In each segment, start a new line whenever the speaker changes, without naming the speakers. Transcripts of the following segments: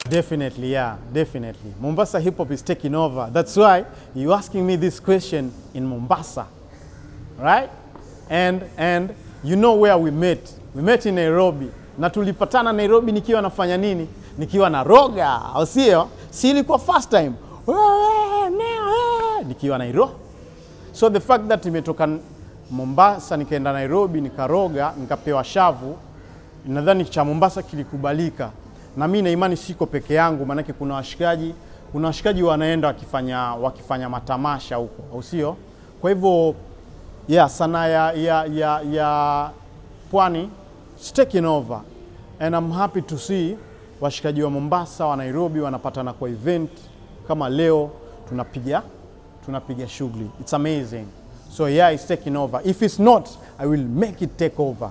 Definitely, yeah, definitely. Mombasa hip hop is taking over. That's why you asking me this question in Mombasa, right? And and you know where we met. We met in Nairobi. Na tulipatana Nairobi nikiwa nafanya nini? Nikiwa na roga, au sio? Si ilikuwa first time. Nikiwa Nairobi. So the fact that nimetoka Mombasa nikaenda Nairobi nikaroga nikapewa shavu, nadhani cha Mombasa kilikubalika, na mimi na imani siko peke yangu, maanake kuna washikaji kuna washikaji wanaenda wakifanya, wakifanya matamasha huko, au sio? Kwa hivyo yeah, sanaa ya, ya, ya, ya pwani it's taking over and I'm happy to see washikaji wa Mombasa wa Nairobi wanapatana kwa event kama leo tunapiga tunapiga shughuli. It's amazing. So yeah, it's taking over. If it's not, I will make it take over.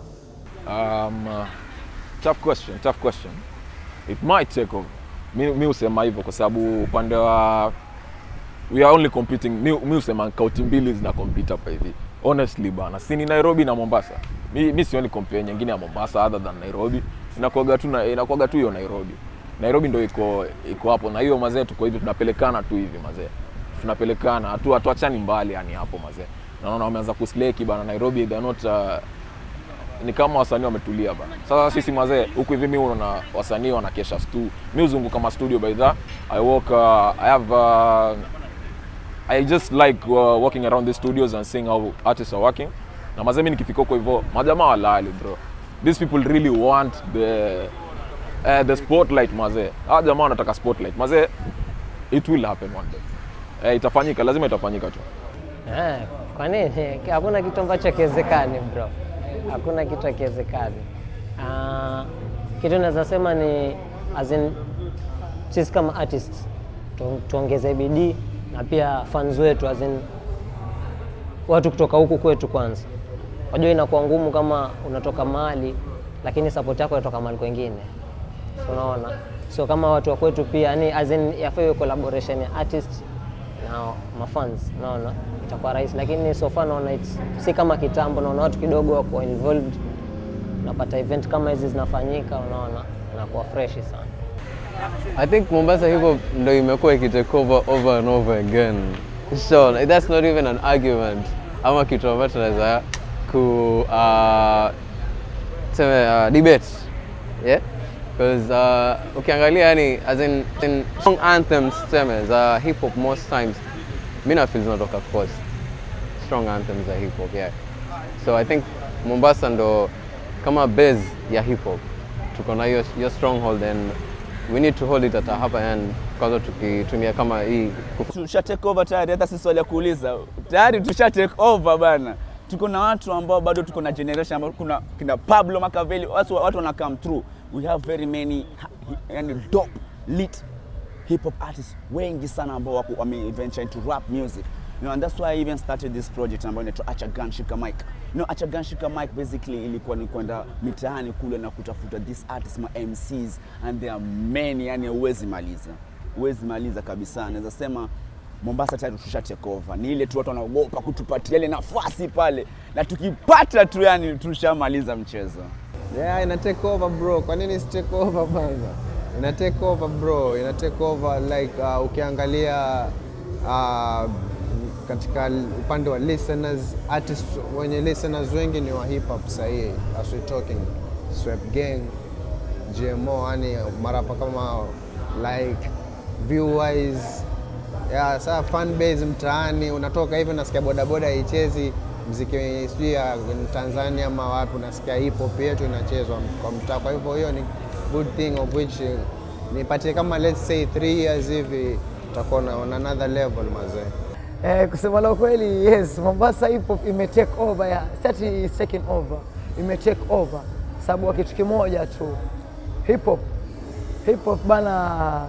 Um, uh, tough question, tough question. It might take over. Mi, mi husema hivyo kwa sababu upande wa we are only competing. Mi, mi husema kaunti mbili zina compete hapa hivi. Honestly bana, si ni Nairobi na Mombasa. Mi, mi sioni compare nyingine ya Mombasa other than Nairobi. Inakuwaga tu na- inakuwaga tu hiyo Nairobi. Nairobi ndio iko iko hapo na hiyo mazee, tuko hivi tunapelekana tu hivi mazee, tunapelekana hatu hatuachani mbali yani hapo mazee. Naona wameanza kusleki bana Nairobi, they are not uh, ni kama wasanii wametulia bana. Sasa sisi mazee huku hivi, mimi unaona wasanii wanakesha stu, mimi huzunguka kama studio by the I work uh, I have uh, I just like uh, walking around the studios and seeing how artists are working. Na mazee mimi nikifika huko hivyo, majamaa walali bro. These people really want the uh, the spotlight mazee. Hawa jamaa wanataka spotlight. Mazee it will happen one day. Eh, itafanyika, lazima itafanyika tu.
Eh, kwa nini? Hakuna kitu ambacho hakiwezekani bro, hakuna kitu hakiwezekani. Ah, kitu naweza sema ni as in, sisi kama artists tu, tuongeze bidii na pia fans wetu as in, watu kutoka huku kwetu kwanza. Wajua inakuwa ngumu kama unatoka mahali lakini support yako inatoka mahali kwengine, So, unaona so kama watu wa kwetu pia yani as in yafaa iwe collaboration ya artist na mafans, naona itakuwa rahisi, lakini so far naona it's si kama kitambo, naona watu kidogo wako involved, napata event kama hizi zinafanyika, unaona inakuwa fresh sana.
I think Mombasa hip hop ndo imekuwa ikitake over over and over again. So that's not even an argument ama kitu ambacho tunaweza ku uh, tuseme uh, debate yeah because uh, ukiangalia yani as in, in song anthems tuseme za hip hop most times mi na feel zinatoka coast strong anthems za hip hop yeah so I think Mombasa ndo kama base ya hip hop tuko na hiyo hiyo stronghold and we need to hold it at a upper end kwanza tukitumia kama hii kuf-
tusha take over tayari, hata si swali ya kuuliza tayari, tusha take over bana. Tuko na watu ambao bado tuko na generation ambao kuna kina Pablo Makaveli, watu, watu wana come through. We have very many yani dope lit hip hop artists wengi sana ambao wako wame venture into rap music. You know, and that's why I even started this project ambayo inaitwa Acha Gun Shika Mic. You know, Acha Gun Shika Mic basically ilikuwa ni kwenda mitaani kule na kutafuta these artists ma MCs and there are many, yani huwezi maliza, huwezi maliza kabisa. Naweza sema Mombasa tayari tusha take over. Ni ile tu watu wanaogopa kutupatia ile nafasi pale, na tukipata tu yani tushamaliza mchezo.
Yeah, ina take over bro. Kwa nini si take over kwanza? Ina take over bro. Ina take over like uh, ukiangalia uh, katika upande wa listeners, artists wenye listeners wengi ni wa hip hop sahihi. As we talking Swep Gang, GMO, yani marapa kama like Viewwise ya saa fan base mtaani, unatoka hivi unasikia bodaboda haichezi mziki sijui ya Tanzania ama wapi, unasikia hip hop yetu inachezwa kwa mtaa. Kwa hivyo hiyo ni good thing of which eh, nipatie kama let's say three years hivi tutakuwa na on another level mazee.
Eh, kusema la kweli yes, Mombasa hip hop ime take over ya stati is taking over, ime take over sababu wa kitu kimoja tu, hip hop hip hop bana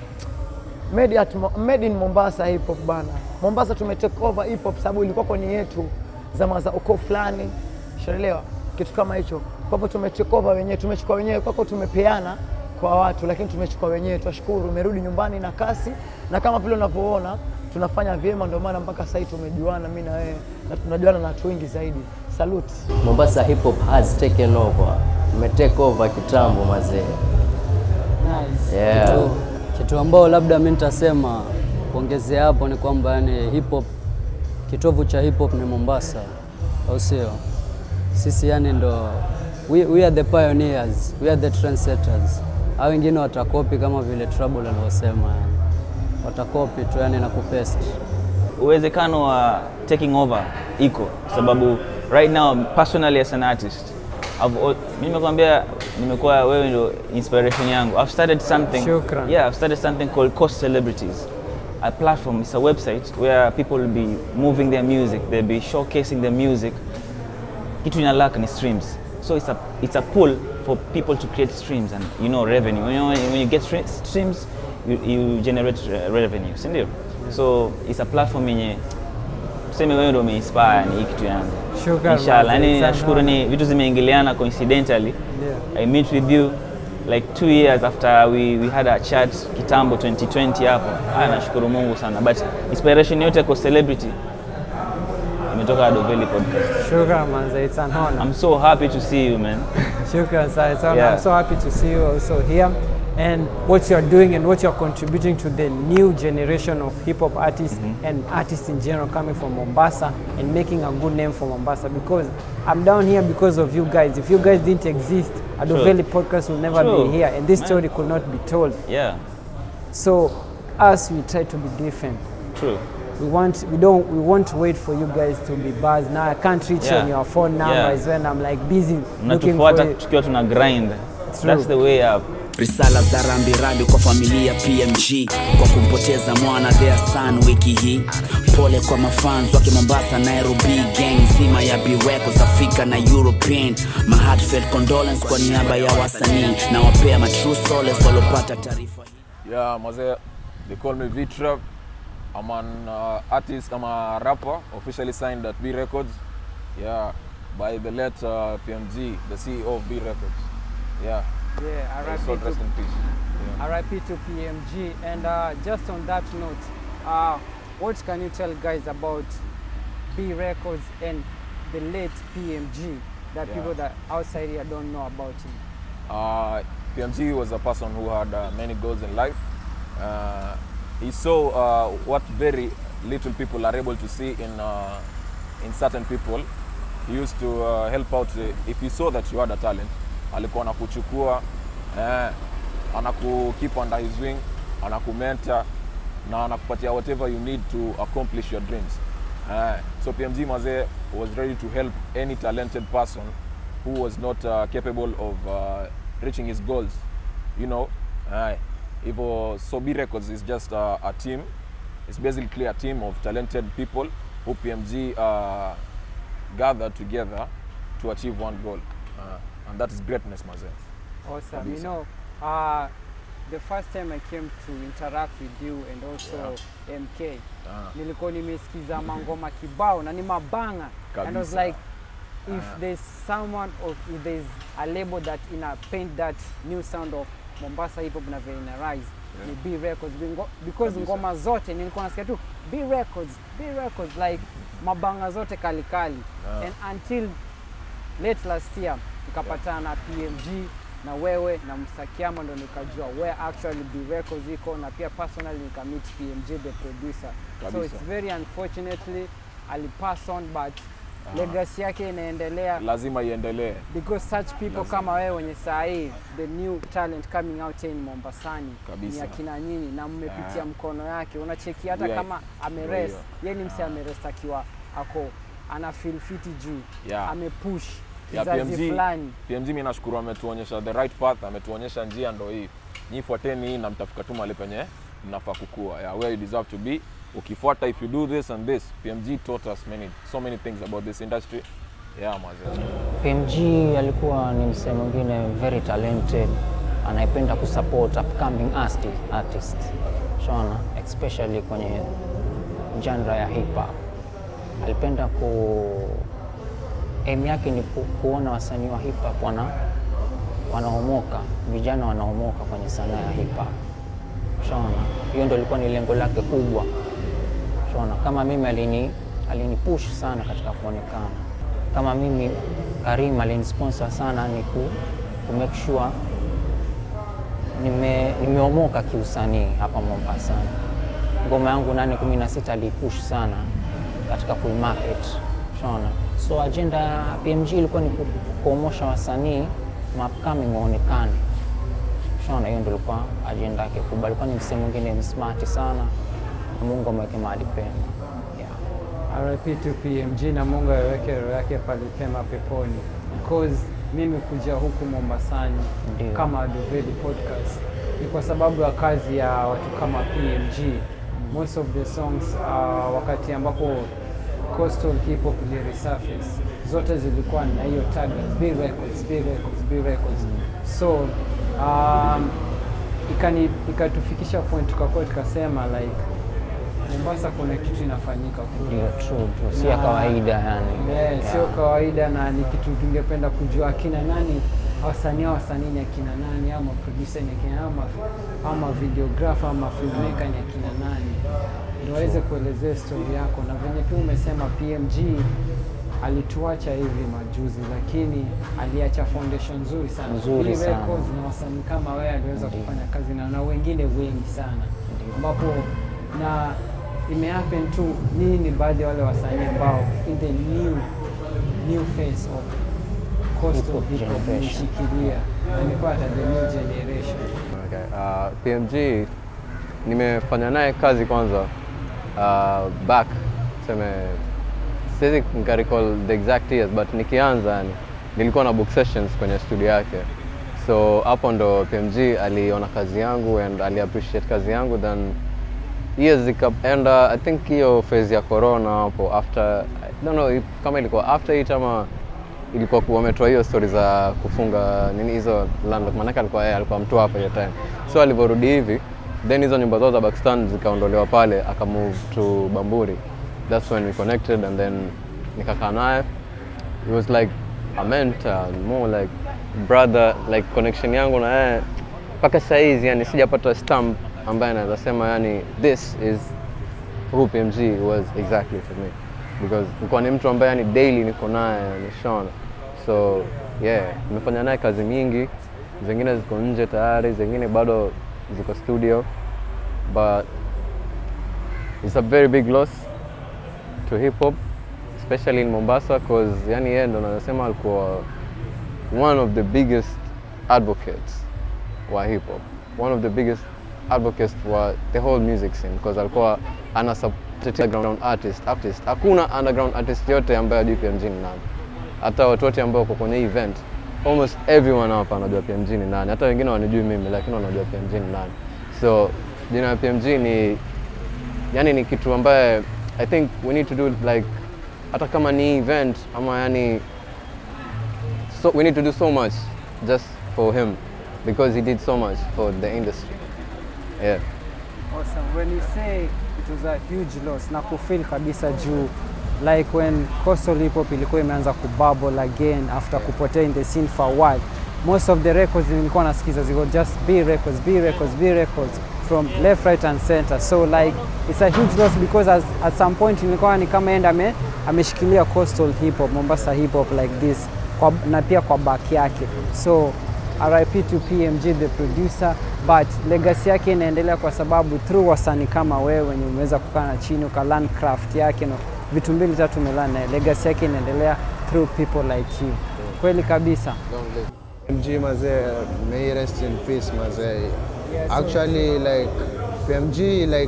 made, at, Mo- made in Mombasa hip hop bana. Mombasa tume take over hip hop sababu ilikuwa kwenye yetu zama za ukoo fulani, shaelewa kitu kama hicho. Kwa hivyo tume take over wenyewe, tumechukua wenyewe, kwako tumepeana kwa watu, lakini tumechukua wenyewe. Twashukuru, umerudi nyumbani na kasi, na kama vile unavyoona tunafanya vyema, ndio maana mpaka sasa hivi tumejuana mimi na wewe na tunajuana na watu wengi zaidi. Salute.
Mombasa hip hop has taken over, ime take over kitambo mazee. Nice.
Yeah.
Kitu, kitu ambao labda mi nitasema kuongezea hapo ni kwamba yani hip hop kitovu cha hip hop ni Mombasa, au sio? Sisi yani ndo we, we are the pioneers, we are the trendsetters. Hao wengine watakopi kama vile Trouble alivyosema, yani watakopi tu yani na kupaste.
uwezekano wa taking over iko sababu right now personally as an artist I've, al- mimi nimekwambia nimekuwa wewe ndio inspiration yangu I've started something
Shukran.
yeah I've started something called Coast Celebrities a platform it's a website where people will be moving their music they'll be showcasing their music kitu ina lack ni streams so it's a, it's a pull for people to create streams and you know revenue you know, when you get stre- streams you, you generate uh, revenue si ndio so it's a platform yenye tuseme wewe ndio umeinspire ni hii kitu yangu
Shukran,
inshallah
brother.
yani
It's an
nashukuru ni vitu zimeingiliana coincidentally
Yeah.
i meet with you like two years after we, we had a chat kitambo 2020 hapo ah, nashukuru mungu sana but inspiration yote kwa celebrity imetoka Adoveli podcast
Shukran, manze. It's an honor.
I'm so happy to see you, man.
Shukran, sir. It's an-
Yeah.
I'm so happy to see you also here and what you're doing and what you're contributing to the new generation of hip hop artists and artists in general coming from Mombasa and making a good name for Mombasa because I'm down here because of you guys. If you guys didn't exist, Adoveli podcast will never
True.
be here and this
Man.
story could not be told.
Yeah,
So us, we try to be different.
true.
We want we don't we won't wait for you guys to be buzzed. Now I can't reach you
Yeah.
on your phone number
Yeah.
is when I'm like busy looking for
Mnatufuata
you.
tukiwa tuna grind.
True.
That's the way up.
risala za rambirambi kwa familia PMG kwa kumpoteza mwana their son wiki hii. Pole kwa mafans wake Mombasa, Nairobi, gang nzima ya B Records, Africa na European. My heartfelt condolence kwa niaba ya wasanii na wapea ma true solace walopata taarifa hii.
Yeah, Maze, they call me V-Trap. I'm an uh, artist, I'm a rapper, officially signed at B Records. Yeah, by the late uh, PMG, the CEO of B Records. Yeah,
Yeah,
may his
RIP
soul
to,
rest in peace. Yeah.
RIP to PMG. And uh, just on that note, uh, what can you tell guys about B Records and the late PMG that
Yeah.
people that outside here don't know about him?
Uh, PMG was a person who had uh, many goals in life. Uh, he saw uh, what very little people are able to see in, uh, in certain people. He used to uh, help out uh, if he saw that you had a talent, alikuwa anakuchukua eh, anaku keep under his wing, anakumenta na anakupatia whatever you need to accomplish your dreams. Eh, so PMG Maze was ready to help any talented person who was not uh, capable of uh, reaching his goals. You know, uh, hivyo Sobi Records is just uh, a team. It's basically a team of talented people who PMG uh, gathered together to achieve one goal, uh, and that is greatness, Maze.
Awesome. You
Kabisa.
know, uh, the first time I came to interact with you and also MK,
Ah.
nilikuwa nimesikiza mangoma kibao na ni mabanga and I was
Kabisa.
like if there's someone or if there's a label that ina paint that new sound of Mombasa hip hop na vile ina rise ni B Records Bingo- because
Kabisa.
ngoma zote nilikuwa nasikia tu B Records B Records like mabanga zote kalikali
Yeah.
and until late last year nikapatana na PMG na wewe na Msakiama ndo nikajua where actually B Records iko na pia personally nikamit PMG the producer so
Kabisa.
it's very unfortunately alipass on but legacy yake inaendelea
Lazima iendelee.
because such people kama wewe wenye saa hii the new talent coming out here in Mombasani
Kabisa.
ni akina nyinyi na mmepitia
Yeah.
mkono yake unacheki hata
Yeah.
kama ameres
Ndio.
yeye ni mse ameres akiwa ako ana feel fiti juu
Yeah.
amepush
Ya
kizazi
PMG,
fulani
PMG mimi nashukuru ametuonyesha the right path, ametuonyesha njia ndo hii. Nyi fuateni hii na mtafika tu mahali penye mnafaa kukua. Yeah, where you deserve to be. Ukifuata if you do this and this, PMG taught us many so many things about this industry. Yeah, maze.
PMG alikuwa ni msee mwingine very talented, anayependa kusupport upcoming arti- artists shona, especially kwenye genre ya hip hop. Alipenda ku aim yake ni ku, kuona wasanii wa hip hop wana wanaomoka, vijana wanaomoka kwenye sanaa ya hip hop. Shona, hiyo ndio ilikuwa ni lengo lake kubwa. Shona, kama mimi alini alinipush sana katika kuonekana. Kama mimi Karim alinisponsor sana ni ku, ku make sure nime
nimeomoka kiusanii hapa Mombasa. Ngoma yangu nane kumi na sita alipush sana katika kuimarket, unaona. So agenda ya PMG ilikuwa ni ku- kuomosha wasanii upcoming waonekane, unaona. Hiyo ndio ilikuwa agenda yake kubwa. Alikuwa ni msee mwingine msmart sana, na Mungu amweke mahali pema.
RIP to PMG na Mungu aweke roho yake pale pema peponi. Because mimi kuja huku Mombasani
Ndio.
kama Adoveli podcast ni kwa sababu ya kazi ya watu kama PMG. Most of the songs uh, wakati ambapo coastal hip hop iliresurface zote zilikuwa na hiyo tag B records, B records, B records. So um, ikani ikatufikisha point tukakuwa tukasema like Mombasa kuna kitu inafanyika kule.
Ndio, true, true. Si ya
Na-
kawaida yani.
Yeah,
Yeah.
sio kawaida na ni kitu tungependa kujua akina nani wasanii wa wasanii ni akina nani ama producer ni akina ama, ama videographer ama filmmaker ni akina nani ndio waweze kuelezea story yako na venye pia umesema PMG alituacha hivi majuzi lakini aliacha foundation nzuri sana
Nzuri
Hii
sana.
records na wasanii kama wewe aliweza
Ndiyo.
kufanya kazi na, na wengine wengi sana ambapo na imehappen tu nii ni baadhi ya wale wasanii ambao in the new new face of coastal
Hip-hop
hip hop
generation.
imeshikilia na nipata the new generation
Okay. Uh, PMG nimefanya naye kazi kwanza uh, back seme siwezi nikarecall the exact years but nikianza yani nilikuwa na book sessions kwenye studio yake so hapo ndo PMG aliona kazi yangu and ali appreciate kazi yangu then years zikaenda i think hiyo phase ya corona hapo after I don't know if, kama ilikuwa after it ama ilikuwa ku- wametoa hiyo story za kufunga nini hizo landlock maanake alikuwa yeye alikuwa mtu hapa hiyo time so alivyorudi hivi then hizo nyumba zao za Pakistan zikaondolewa pale aka move to Bamburi that's when we connected and then nikakaa naye it was like a mentor more like brother like connection yangu na yeye mpaka saizi yani sijapata stamp ambaye anaweza sema yani this is who PMG was exactly for me because nilikuwa ni mtu ambaye yani daily niko naye nishona so yeah nimefanya naye kazi mingi zingine ziko nje tayari zingine bado ziko studio but it's a very big loss to hip hop especially in Mombasa cause yani yeye ndo nasema alikuwa one of the biggest advocates wa hip hop one of the biggest advocates wa the whole music scene because alikuwa ana tetea underground artist artist hakuna underground artist yote ambaye ajui PMG ni nani hata watu wote ambao wako kwenye hii event almost everyone hapa anajua PMG ni nani hata wengine wanijui mimi lakini wanajua PMG ni nani so jina ya PMG ni yani ni kitu ambaye I think we need to do like hata kama ni event ama yani so we need to do so much just for him because he did so much for the industry yeah
Awesome. When you say it was a huge loss na kufeel kabisa juu like when coastal hip hop ilikuwa imeanza kububble again after kupotea in the scene for a while most of the records nilikuwa nasikiza ziko just B records B records B records from left right and center so like it's a huge loss because as, at some point nilikuwa ni kama enda ame, ameshikilia coastal hip hop Mombasa hip hop like this kwa, na pia kwa back yake so RIP to PMG the producer but legacy yake inaendelea kwa sababu through wasanii kama wewe wenye umeweza kukaa na chini ukalearn craft yake na vitu mbili tatu umelearn naye legacy yake inaendelea through people like you kweli kabisa
PMG mazee, may he rest in peace mazee. Actually like PMG like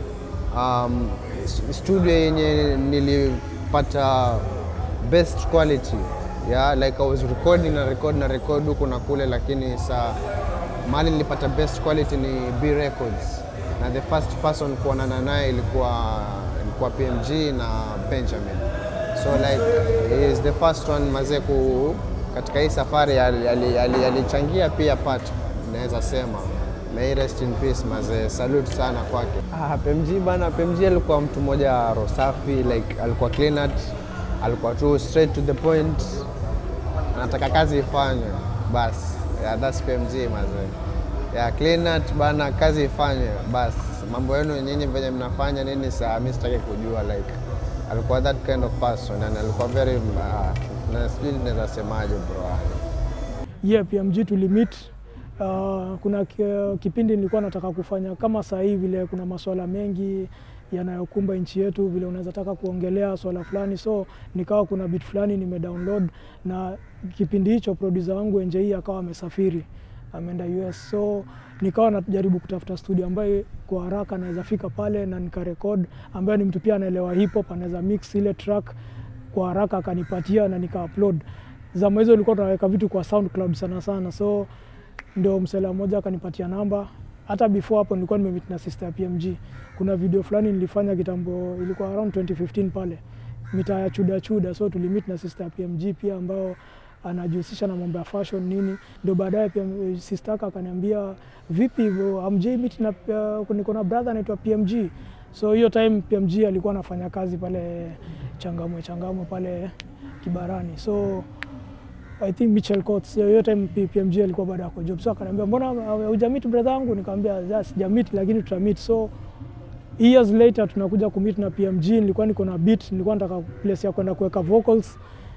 um, s- studio yenye nilipata best quality yeah, like I was recording na record na record huku na kule, lakini sa mali nilipata best quality ni B Records, na the first person kuonana naye ilikuwa ilikuwa PMG na Benjamin so like he is the first one mazee ku katika hii safari alichangia ali, ali, alichangia pia part naweza sema may he rest in peace mazee salute sana kwake ah, PMG bana PMG alikuwa mtu mmoja roho safi like alikuwa clean out alikuwa tu straight to the point anataka kazi ifanywe bas yeah, that's PMG mazee yeah, clean out bana kazi ifanywe bas mambo yenu nyinyi venye mnafanya nini saa mi sitaki kujua like alikuwa that kind of person and alikuwa very uh, na sijui naweza semaje bro
yeah, PMG tulimit Uh, kuna ki- kipindi nilikuwa nataka kufanya kama saa hii vile kuna masuala mengi yanayokumba nchi yetu, vile unaweza taka kuongelea swala fulani, so nikawa kuna bit fulani nimedownload, na kipindi hicho producer wangu NJE akawa amesafiri ameenda US, so nikawa najaribu kutafuta studio ambayo kwa haraka naweza fika pale na nikarekod, ambayo ni mtu pia anaelewa hip hop, anaweza mix ile track kwa haraka, akanipatia na nika upload. Zama hizo ilikuwa tunaweka vitu kwa SoundCloud sana sana, so ndio msela mmoja akanipatia namba. Hata before hapo nilikuwa nimemeet na sister ya PMG. Kuna video fulani nilifanya kitambo, ilikuwa around 2015 pale mitaa ya chuda chuda, so tulimit na sister ya PMG pia ambao anajihusisha na mambo ya fashion nini, ndio baadaye pia sister yake akaniambia vipi hivyo amjai meet na uh, niko na brother anaitwa PMG. So hiyo time PMG alikuwa anafanya kazi pale Changamwe Changamwe pale Kibarani, so I think Mitchell Coates hiyo time P- PMG alikuwa bado ako job, so akaniambia mbona hujamit brother wangu? Nikamwambia "Yeah, sijamit lakini tutamit. So years later tunakuja kumit na PMG, nilikuwa niko na beat, nilikuwa nataka place ya kwenda kuweka vocals,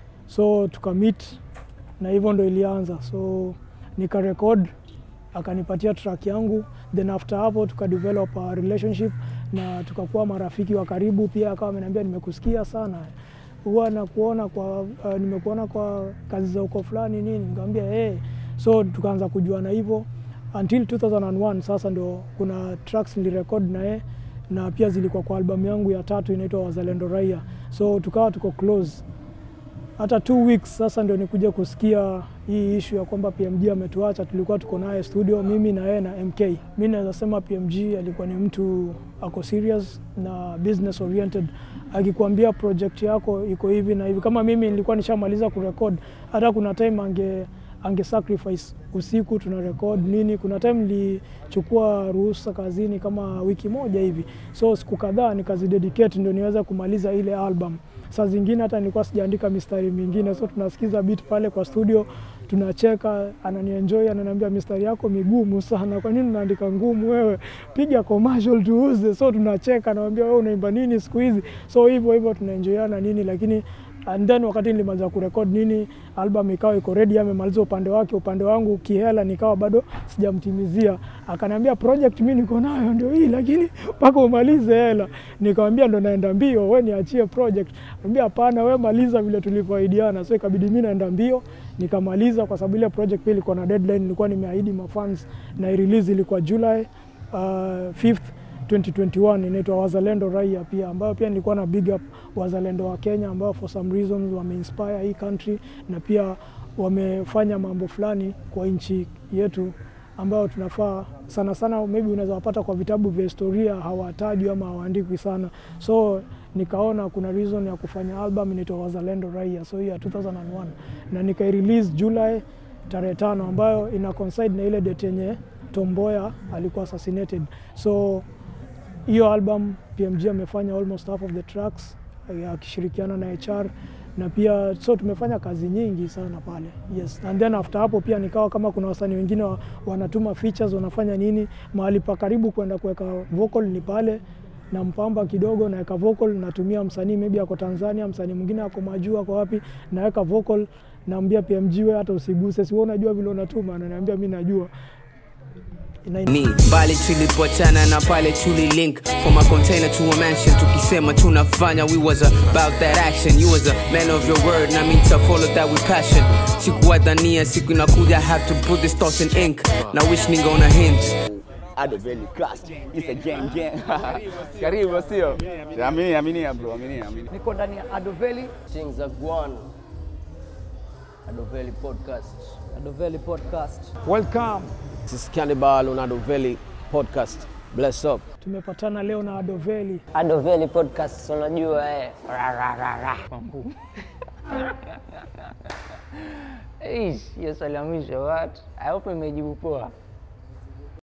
so tukamit na hivyo ndo ilianza, so nika record akanipatia track yangu, then after hapo tukadevelop a relationship na tukakuwa marafiki wa karibu. Pia akawa ameniambia nimekusikia sana, huwa nakuona kwa uh, nimekuona kwa kazi za uko fulani nini, nikamwambia hey. So tukaanza kujuana hivyo until 2001 sasa ndo kuna tracks nilirecord na yeye na pia zilikuwa kwa albamu yangu ya tatu inaitwa Wazalendo Raia, so tukawa tuko close hata two weeks sasa ndio nikuja kusikia hii issue ya kwamba PMG ametuacha. Tulikuwa tuko naye studio, mimi na yeye na MK. Mi naweza sema PMG alikuwa ni mtu ako serious na business oriented, akikwambia project yako iko hivi na hivi. Kama mimi nilikuwa nishamaliza kurekod, hata kuna time ange ange sacrifice usiku tuna record nini. Kuna time nilichukua ruhusa kazini kama wiki moja hivi, so siku kadhaa nikazidedicate ndio niweze kumaliza ile album saa zingine hata nilikuwa sijaandika mistari mingine, so tunasikiza beat pale kwa studio, tunacheka, ananienjoy, ananiambia mistari yako migumu sana, kwa nini unaandika ngumu wewe? Piga commercial tuuze. So tunacheka, namwambia wewe unaimba nini siku hizi? So hivyo hivyo tunaenjoyana nini, lakini and then wakati nilimaliza kurekod nini, album ikawa iko ready, amemaliza upande wake, upande wangu kihela nikawa bado sijamtimizia. Akaniambia project mimi niko nayo ndio hii, lakini mpaka umalize hela. Nikamwambia ndo naenda mbio, we niachie project. Anambia hapana, we maliza vile tulivyoahidiana. So ikabidi mimi naenda mbio nikamaliza, kwa sababu ile project pia ilikuwa na deadline, nilikuwa nimeahidi mafans na release ilikuwa July uh, 5th 2021 inaitwa Wazalendo Raia pia ambayo pia nilikuwa na big up wazalendo wa Kenya ambao for some reasons wameinspire hii country na pia wamefanya mambo fulani kwa nchi yetu ambayo tunafaa sana sana, maybe unaweza wapata kwa vitabu vya historia hawatajwi ama hawaandikwi sana, so nikaona kuna reason ya kufanya album inaitwa Wazalendo Raia, so hii ya 2001 na nikairelease July tarehe tano ambayo ina coincide na ile date yenye Tom Mboya alikuwa assassinated. So hiyo album PMG amefanya almost half of the tracks eh, akishirikiana na HR na pia so tumefanya kazi nyingi sana pale. Yes. And then after hapo pia nikawa kama kuna wasanii wengine wa, wanatuma features wanafanya nini, mahali pa karibu kwenda kuweka vocal ni pale na mpamba kidogo naweka vocal, natumia msanii maybe ako Tanzania, msanii mwingine ako majuu, ako wapi, naweka vocal, naambia PMG we hata usiguse, si wewe unajua vile unatuma, ananiambia mimi najua
ni mbali tulipoachana na pale tuli link from a container to a mansion tukisema tunafanya we was about that action you was a man of your word na me to follow that with passion sikuwadhania siku inakuja have to put this thoughts in ink na wish ningeona hint
Ado Valley Cast. It's a gang gang. Karibu sio? Amini amini bro, amini amini.
Niko ndani ya Adoveli.
Things are gone. Adoveli podcast.
Adoveli podcast.
Welcome. This is Cannibal on Adoveli podcast. Bless up.
tumepatana leo na Adoveli.
Adoveli podcast unajua eh. Ra, ra, ra, ra. Eish, hiyo swali ya mwisho what? I hope imejibu poa.